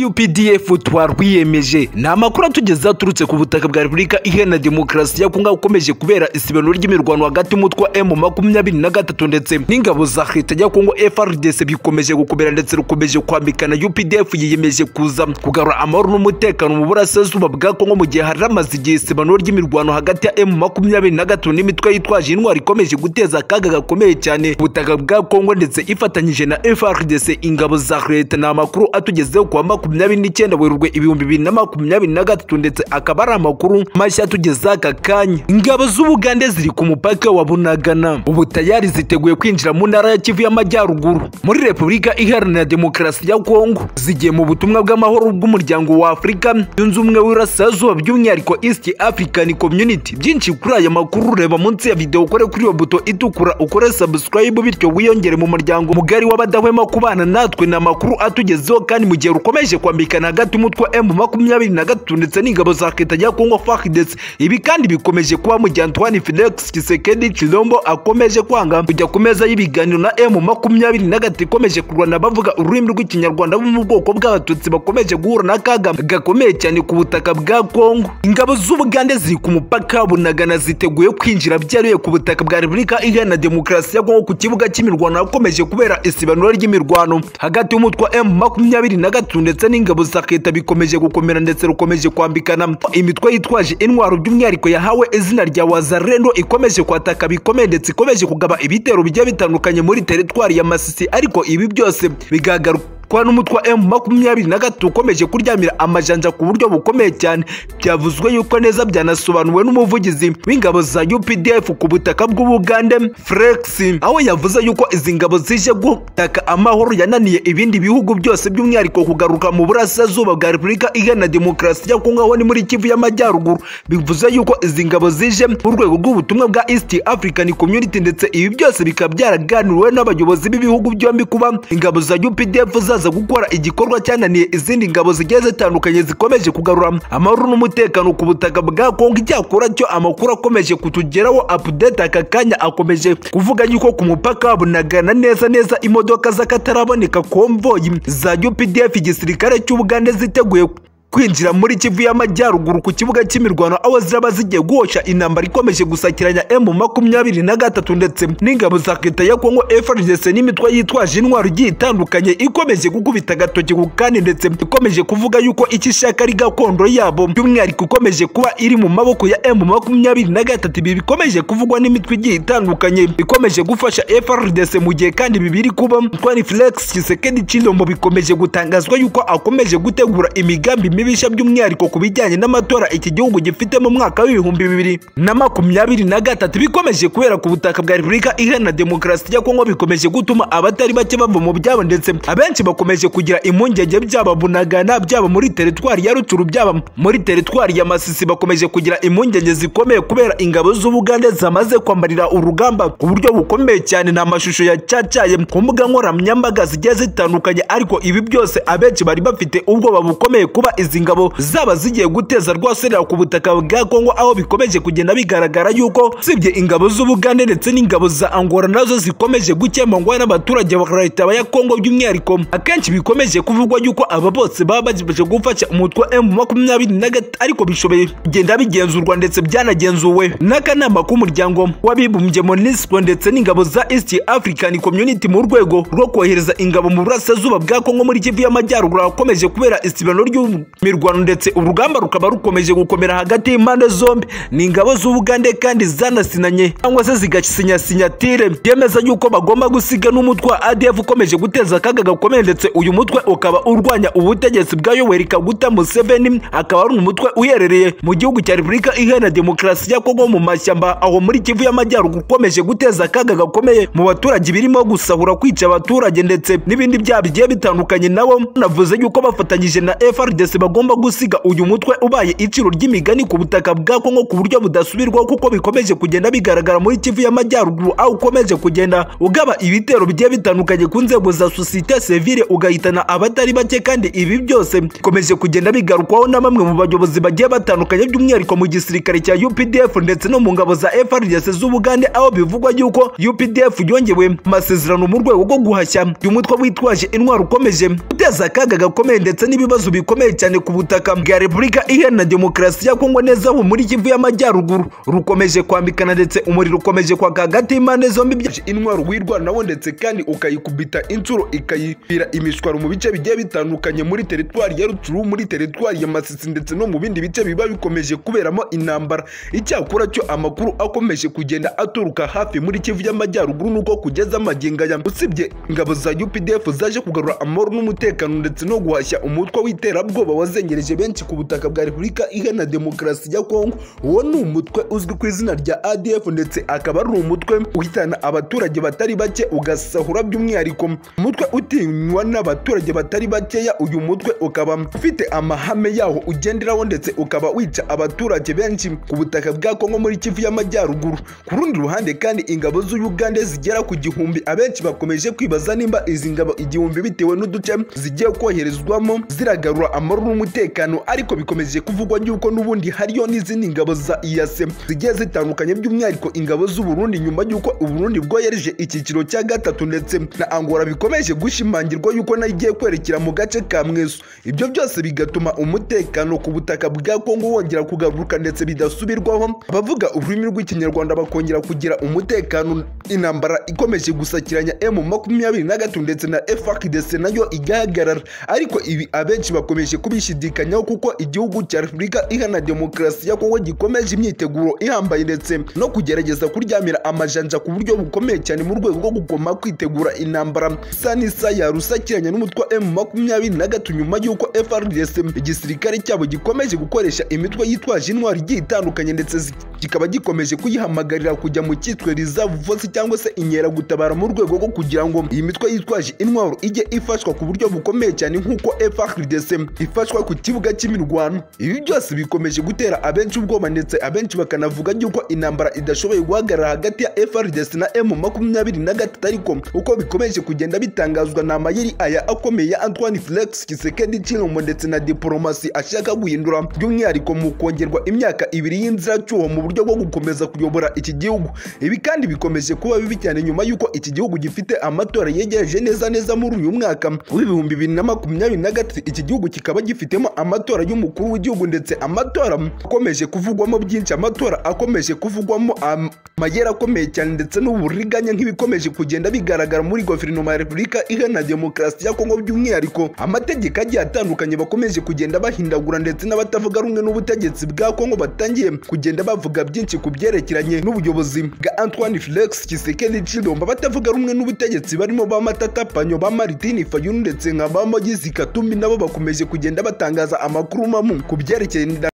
UPDF twarwiyemeje ni amakuru atugeza aturutse ku butaka bwa repubulika iharanira demokarasi ya kongo ukomeje kubera isibano ry'imirwano hagati y'umutwe emu makumyabiri na gatatu ndetse n'ingabo za leta ya kongo FRDC bikomeje gukomera ndetse rukomeje kwambikana UPDF yiyemeje kuza kugarura amahoro n'umutekano mu burasirazuba bwa kongo mu gihe haramaze igihe isibano ry'imirwano hagati ya emu makumyabiri na gatatu n'imitwe yitwaje intwari ikomeje guteza akaga gakomeye cyane ubutaka bwa kongo ndetse ifatanyije na FRDC ingabo za leta ni amakuru atugezeho kwa makumyabiri n'icyenda werurwe ibihumbi bibiri na makumyabiri na gatatu ndetse akaba ari amakuru mashya atugeza aka kanya ingabo z'ubugande ziri ku mupaka wa bunagana ubu tayari ziteguye kwinjira mu ntara ya kivu y'amajyaruguru muri repubulika iharanira demokarasi ya kongo zigiye mu butumwa bw'amahoro bw'umuryango wa afurika yunze ubumwe w'irasirazuba by'umwihariko east african community byinshi kuri aya makuru reba munsi ya videwo ukore kuri iyo buto itukura ukore subscribe bityo wiyongere mu muryango mugari w'abadahwema kubana natwe ni amakuru atugezeho kandi mu gihe rukomeye bakomeje kwambikana hagati umutwe emu makumyabiri na gatatu ndetse n'ingabo za leta ya kongo faridesi ibi kandi bikomeje kuba mu gihe antoine felix kisekedi chilombo akomeje kwanga kujya ku meza y'ibiganiro na emu makumyabiri na gatatu ikomeje kurwana bavuga ururimi rw'ikinyarwanda bo mu bwoko bw'abatutsi bakomeje guhura n'akaga gakomeye cyane ku butaka bwa kongo ingabo z'ubugande ziri ku mupaka bunagana ziteguye kwinjira byaruye ku butaka bwa repubulika iharanira demokarasi ya kongo ku kibuga cy'imirwano hakomeje kubera isibanura ry'imirwano hagati y'umutwe emu makumyabiri na gatatu ndetse n'ingabo za leta bikomeje gukomera ndetse rukomeje kwambikana imitwe yitwaje intwaro by'umwihariko yahawe izina rya wazarendo ikomeje kwataka bikomeye ndetse ikomeje kugaba ibitero bigiye bitandukanye muri teritwari ya masisi ariko ibi byose bigagaruka kwa n'umutwa M makumyabiri na gatatu ukomeje kuryamira amajanja ku buryo bukomeye cyane byavuzwe yuko neza byanasobanuwe n'umuvugizi w'ingabo za UPDF ku butaka bw'Ubugande Flex aho yavuze yuko izi ngabo zije gutaka amahoro yananiye ibindi bihugu byose by'umwihariko kugaruka mu burasirazuba bwa Repubulika Iharanira Demokarasi ya Kongo aho ni muri Kivu y'Amajyaruguru bivuze yuko izi ngabo zije mu rwego rw'ubutumwa bwa East African Community ndetse ibi byose bikaba byaraganiriwe n'abayobozi b'ibihugu byombi kuba ingabo za UPDF za zizaza gukora igikorwa cyananiye izindi ngabo zigiye zitandukanye zikomeje kugarura amahoro n'umutekano ku butaka bwa kongo icyakora cyo amakuru akomeje kutugeraho update aka kanya akomeje kuvuga yuko ku mupaka bunagana neza neza imodoka z'akataraboneka konvoyi za updf igisirikare cy'ubugande ziteguye kwinjira muri kivu y'amajyaruguru ku kibuga cy'imirwano aho ziraba zigiye guhosha intambara ikomeje gusakiranya emu makumyabiri na gatatu ndetse n'ingabo za leta ya kongo frdc n'imitwe yitwaje intwaro igiye itandukanye ikomeje gukubita agatoki ku kandi ndetse ikomeje kuvuga yuko icyo ishaka ari gakondo yabo by'umwihariko ikomeje kuba iri mu maboko ya emu makumyabiri na gatatu ibi bikomeje kuvugwa n'imitwe igiye itandukanye ikomeje gufasha frdc mu gihe kandi bibiri kuba twani flex kisekedi chilombo bikomeje gutangazwa yuko akomeje gutegura imigambi n'ibishya by'umwihariko ku bijyanye n'amatora iki gihugu gifite mu mwaka w'ibihumbi bibiri na makumyabiri na gatatu bikomeje kubera ku butaka bwa repubulika iharanira demokarasi ya kongo bikomeje gutuma abatari bake bava mu byabo ndetse abenshi bakomeje kugira impungenge byaba bunagana byaba muri teritwari ya rucuru byaba muri teritwari ya masisi bakomeje kugira impungenge zikomeye kubera ingabo z'ubugande zamaze kwamarira urugamba ku buryo bukomeye cyane ni amashusho yacyacaye ku mbuga nkoranyambaga zigiye zitandukanye ariko ibi byose abenshi bari bafite ubwoba bukomeye kuba izi ngabo zaba zigiye guteza rwaserera ku butaka bwa kongo aho bikomeje kugenda bigaragara yuko usibye ingabo z'ubugande ndetse n'ingabo za angora nazo zikomeje gukemangwa n'abaturage ba leta ya kongo by'umwihariko akenshi bikomeje kuvugwa yuko aba bose baba baje gufasha umutwe emu makumyabiri na gatatu ariko bishoboye kugenda bigenzurwa ndetse byanagenzuwe n'akanama k'umuryango w'abibumbye monisco ndetse n'ingabo za east african community mu rwego rwo kohereza ingabo mu burasirazuba bwa kongo muri kivu y'amajyaruguru ahakomeje kubera isibano ry'u mirwano ndetse urugamba rukaba rukomeje gukomera hagati y'impande zombi ni ingabo z'ubugande kandi zanasinanye cyangwa se zigasinya sinyatire byemeza yuko bagomba gusiga n'umutwe wa adf ukomeje guteza akaga gakomeye ndetse uyu mutwe ukaba urwanya ubutegetsi bwa yoweri kaguta museveni akaba ari umutwe uherereye mu gihugu cya repubulika iharanira demokarasi ya kongo mu mashyamba aho muri kivu y'amajyaruguru ukomeje guteza akaga gakomeye mu baturage birimo gusahura kwica abaturage ndetse n'ibindi byaha bigiye bitandukanye nabo navuze yuko bafatanyije na frds bagomba gusiga uyu mutwe ubaye iciro ry'imigani ku butaka bwa Kongo ku buryo budasubirwaho kuko bikomeje kugenda bigaragara muri Kivu y'Amajyaruguru aho ukomeje kugenda ugaba ibitero bigiye bitandukanye ku nzego za societe civile ugahitana abatari bake kandi ibi byose bikomeje kugenda bigarukwaho na bamwe mu bayobozi bagiye batandukanye by'umwihariko mu gisirikare cya UPDF ndetse no mu ngabo za FARDC z'Ubugande aho bivugwa yuko UPDF yongewe amasezerano mu rwego rwo guhashya uyu mutwe witwaje intwaro ukomeje guteza akaga gakomeye ndetse n'ibibazo bikomeye cyane ku butaka bwa Repubulika iharanira demokarasi ya Kongo neza ubu muri Kivu y'Amajyaruguru rukomeje kwambikana ndetse umuriro ukomeje kwaka hagati y'impande zombi byaje intwaro wirwanaho ndetse kandi ukayikubita inshuro ikayipira imishwaro mu bice bigiye bitandukanye muri teritwari ya Rutshuru muri teritwari ya Masisi ndetse no mu bindi bice biba bikomeje kuberamo intambara icyakora cyo amakuru akomeje kugenda aturuka hafi muri Kivu y'Amajyaruguru nuko kugeza magingo aya usibye ingabo za UPDF zaje kugarura amahoro n'umutekano ndetse no guhashya umutwe w'iterabwoba wazengereje benshi ku butaka bwa Repubulika iharanira demokarasi ya Kongo uwo ni umutwe uzwi ku izina rya ADF ndetse akaba ari umutwe uhitana abaturage batari bake ugasahura by'umwihariko umutwe utinywa n'abaturage batari bakeya uyu mutwe ukaba ufite amahame yaho ugenderaho ndetse ukaba wica abaturage benshi ku butaka bwa Kongo muri Kivu y'Amajyaruguru ku rundi ruhande kandi ingabo z'Uganda zigera ku gihumbi abenshi bakomeje kwibaza nimba izi ngabo igihumbi bitewe n'uduce zigiye koherezwamo ziragarura amahoro n'umutekano ariko bikomeje kuvugwa yuko n'ubundi hariyo n'izindi ngabo za iyase zigiye zitandukanye by'umwihariko ingabo z'uburundi nyuma y'uko uburundi bwohereje icyiciro cya gatatu ndetse na angola bikomeje gushimangirwa yuko nayo igiye kwerekera mu gace ka mweso ibyo byose bigatuma umutekano ku butaka bwa kongo wongera kugaruka ndetse bidasubirwaho abavuga ururimi rw'ikinyarwanda bakongera kugira umutekano intambara ikomeje gusakiranya emu makumyabiri na gatatu ndetse na efakidese nayo igahagarara ariko ibi abenshi bakomeje kubishidikanyaho kuko igihugu cya repubulika ihana demokarasi ya kongo gikomeje imyiteguro ihambaye ndetse no kugerageza kuryamira amajanja ku buryo bukomeye cyane mu rwego rwo kugoma kwitegura intambara isa n'isa yarusakiranya n'umutwe wa emu makumyabiri na gatatu nyuma y'uko FRDC igisirikare cyabo gikomeje gukoresha imitwe yitwaje intwaro igiye itandukanye ndetse zi- kikaba gikomeje kuyihamagarira kujya mu cyitwe reserve force cyangwa se inkeragutabara mu rwego rwo kugira ngo iyi mitwe yitwaje intwaro ijye ifashwa ku buryo bukomeye cyane nk'uko FRDC ifashwa ku kibuga cy'imirwano ibi byose bikomeje gutera abenshi ubwoba ndetse abenshi bakanavuga yuko intambara idashoboye guhagarara hagati ya FRDC na M makumyabiri na gatatu ariko uko bikomeje kugenda bitangazwa ni amayeri aya akomeye ya Antoine Flex Kisekedi Chilombo ndetse na diplomasi ashaka guhindura by'umwihariko mu kongerwa imyaka ibiri y'inziracyuho mu buryo bwo gukomeza kuyobora iki gihugu ibi kandi bikomeje kuba bibi cyane nyuma y'uko iki gihugu gifite amatora yegereje neza neza muri uyu mwaka w'ibihumbi bibiri na makumyabiri na gatatu iki gihugu kikaba gifitemo amatora y'umukuru w'igihugu ndetse amatora akomeje kuvugwamo byinshi amatora akomeje kuvugwamo am- amayeri akomeye cyane ndetse n'uburiganya nk'ibikomeje kugenda bigaragara muri guverinoma ya repubulika iharanira demokarasi ya kongo by'umwihariko amategeko agiye atandukanye bakomeje kugenda bahindagura ndetse n'abatavuga rumwe n'ubutegetsi bwa kongo batangiye kugenda bavuga byinshi ku byerekeranye n'ubuyobozi bwa antoine felix kisekedi chilomba batavuga rumwe n'ubutegetsi barimo ba matata panyo ba maritini fayulu ndetse nka ba mogizi katumbi nabo bakomeje kugenda batangaza amakuru mamu ku byerekeye